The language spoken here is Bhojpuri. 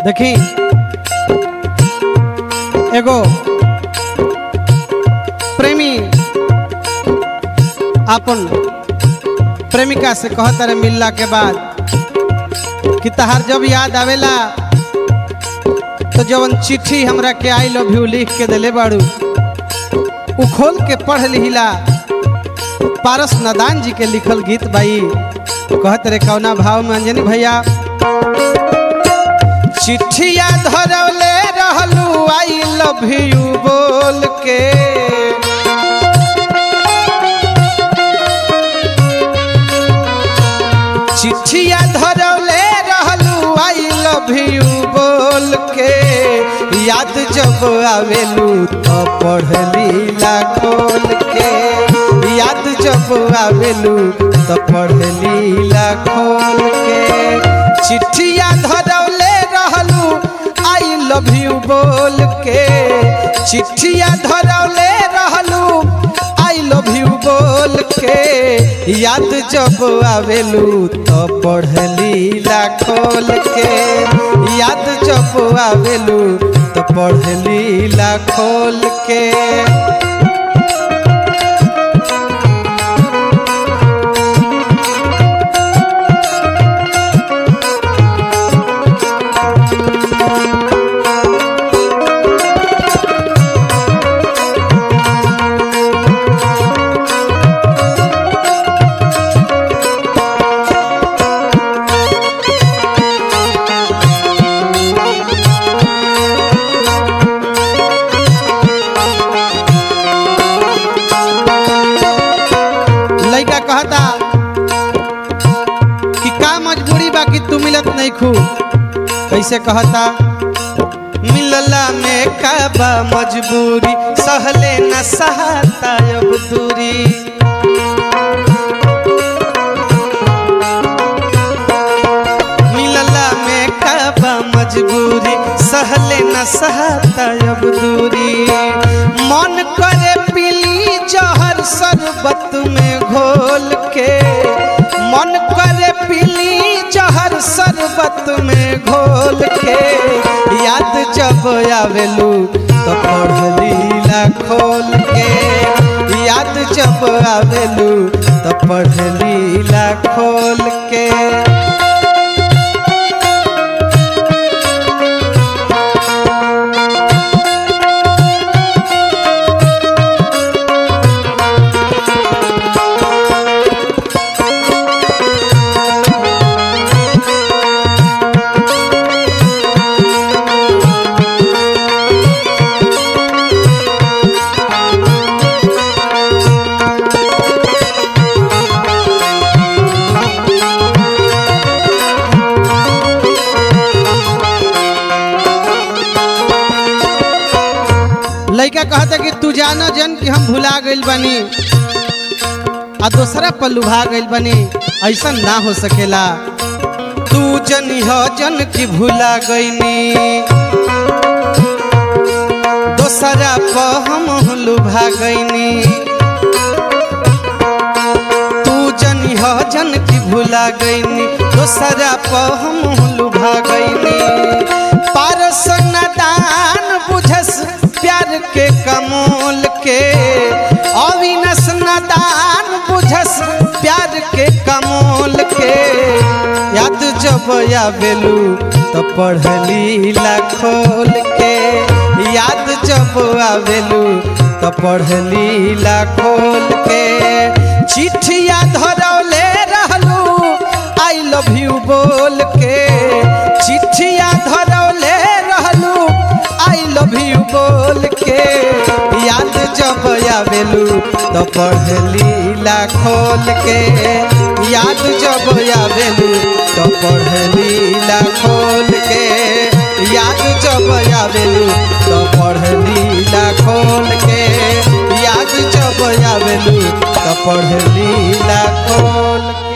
देखी एगो प्रेमी अपन प्रेमिका से कहता रहे मिलला के बाद कि तहार जब याद आवेला तो जवन चिट्ठी हमरा के आई लव यू लिख के दिले बाड़ू उ खोल के पढ़ लिहिला पारस नदान जी के लिखल गीत बाई कहत रे कौना भाव में अंजनी भैया चिट्ठिया धरवले रहलू आई लव यू बोल के चिट्ठिया धरवले रहलू आई लव यू बोल के याद जब आवेलू तो पढ़ली ला खोल के याद जब आवेलू तो पढ़ली ला खोल के चिट्ठिया धरवले रहलू आई लव यू बोल के चिट्ठिया धरवले रहलू आई लव यू बोल के याद जब आवेलू तो पढ़ली ला खोल के याद जब आवेलू तो पढ़ली ला खोल के लड़का कहता कि का मजबूरी बा कि तू मिलत नहीं खू कैसे कहता मिलला में का बा मजबूरी सहले न सहाता अब दूरी मिलला में का बा मजबूरी सहले न सहाता अब दूरी मन करे पीली जहर शरबत में घोल के मन करे पीली जहर शरबत में घोल के याद जब आवेलू तो पढ़ली ला खोल के याद जब आवेलू तो पढ़ली ला खोल के लड़का कहता कि तू जानो जन कि हम भुला गइल बानी आ दूसरा पर लुभा गइल बानी ऐसा ना हो सकेला तू जन हो जन की भुला गईनी दूसरा पर हम लुभा गईनी तू जन हो जन की भुला गईनी दूसरा पर हम लुभा गईनी पारस नदान बुझस प्यार के कमोल के अविनस नदान बुझस प्यार के कमोल के याद जब आवेलू तो पढ़ली ला खोल के याद जब आवेलू तो पढ़ली ला खोल के चिट्ठिया धरौले रहलू आई लव यू बोल के चिट्ठिया धरौले रहलू आई लव यू बोल के याद जब आवेलू तो पढ़ली ला खोल के याद जब आवेलू तो पढ़ली ला खोल के याद जब आवेलू तो पढ़ली ला खोल के याद जब आवेलू तो पढ़ली ला खोल के